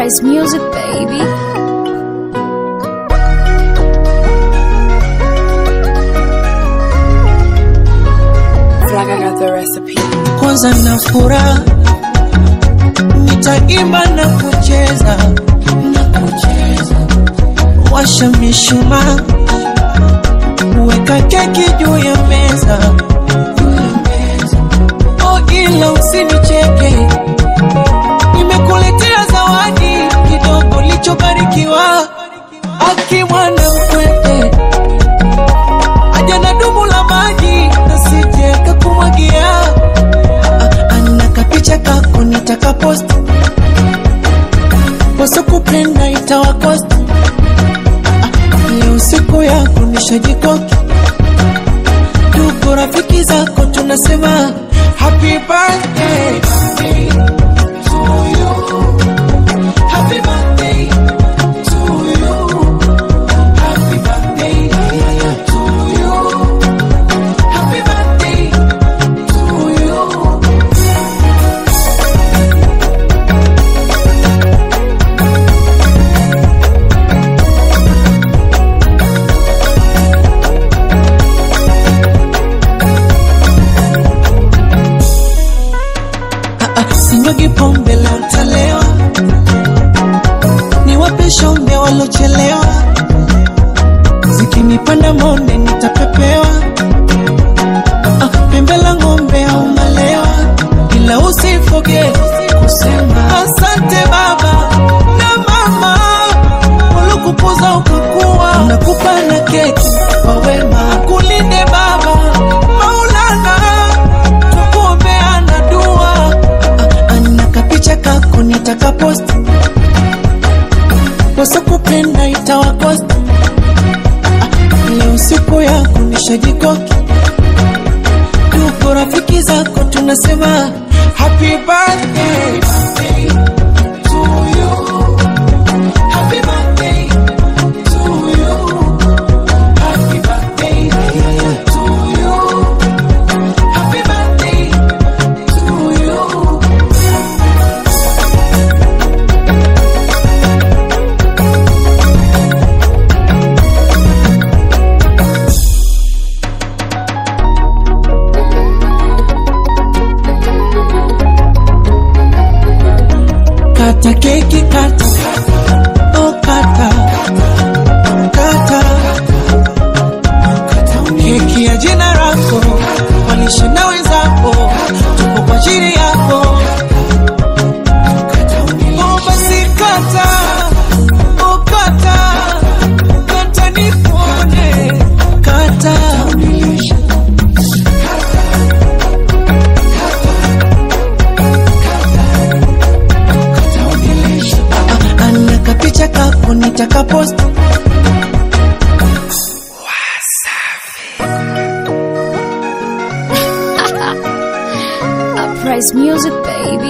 Uprise music, baby. Flag, I got the recipe. kwanza na furaha nitaimba na kucheza na kucheza washa mishumaa weka keki juu ya meza oh ila usinicheke nimekuletea zawadi kidogo lichobarikiwa akimwana mkwete aja na dumu la maji nasije kakumwagia ana kapicha kako nitakapost wasokupenda itawakost leo siku yako nishajikoki tuko rafiki zako tunasema happy birthday to you. Happy birthday to you. Happy birthday to you. Happy birthday to you. sinyagi pombe la utalewa, niwape shombe walochelewa, zikinipanda monde nitapepewa, Ah, pembe la ng'ombe au malewa, ila usifoge kusema asante baba na mama waliokupoza ukakuwa, nakupa na keki kwa wema, kulinde baba Maulana, tukuombeana dua ana kapicha kako nitakapost wasokupenda itawakost leo siku yako nishajikoki tuko rafiki zako tunasema happy birthday to you. Happy birthday to you. Happy birthday to you. Happy birthday to you. Kata keki kata Oh kata Kata Keki ya jina lako Walishe na wenzako Tupo kwa ajili yako Oh basi kata Oh kata Kata nikuone Kata Ah, ana kapicha kako nitakapost Uprise music, baby.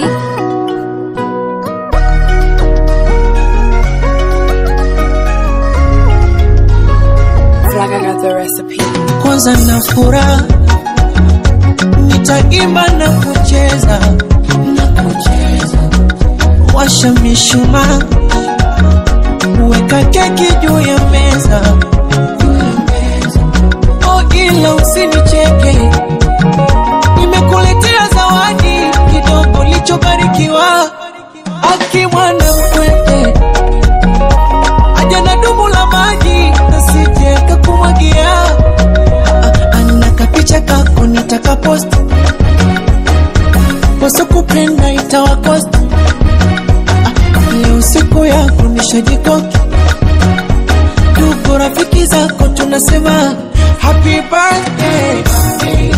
Flag, I got the recipe. kwanza na furaha nitaimba na kucheza na kucheza washa mishumaa weka keki juu ya meza oh ila usinicheke nimekuletea zawadi kidogo lichobarikiwa akimwana mkwete aja na dumu la maji nasije kakumwagia ana kapicha kako nitakapost wasokupenda itawakost leo siku yako nishajikoki tuko rafiki zako tunasema happy birthday